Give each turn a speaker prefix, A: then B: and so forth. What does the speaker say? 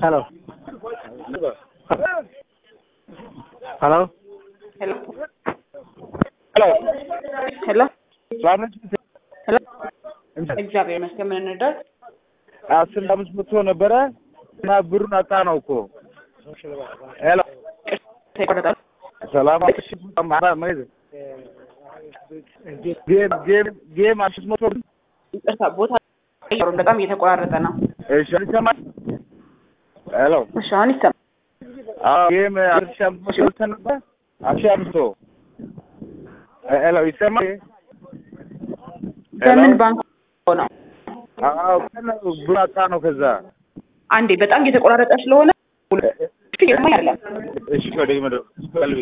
A: Hello hello
B: ሄሎ
C: ሄሎ
B: ሄሎ
C: ሰላም ነሽ?
B: ሄሎ እግዚአብሔር ይመስገን። ምን እንርዳት?
C: አስር አምስት መቶ ነበረ እና ብሩን አጣ ነው እኮ። ሄሎ
B: ይቆረጣል።
C: ሰላም አለሽ? አማራ ማይዝ ጌም ጌም ጌም አምስት መቶ
B: ይቅርታ ቦታ አይቀሩም። በጣም እየተቆራረጠ ነው።
C: እሺ ይሰማል? ሄሎ
B: እሺ አሁን ይሰማል።
C: አዎ ጌም አስር ሺህ አምስት መቶ ገብተን ነበር አስር ሺህ አምስት መቶ ሄሎ ይሰማል?
B: በምን ባንክ ነው?
C: አዎ ግን ብሩን አጣ ነው ከዛ
B: አንዴ በጣም እየተቆራረጠ ስለሆነ እየሰማኝ አይደለም።
C: እሺ ወደ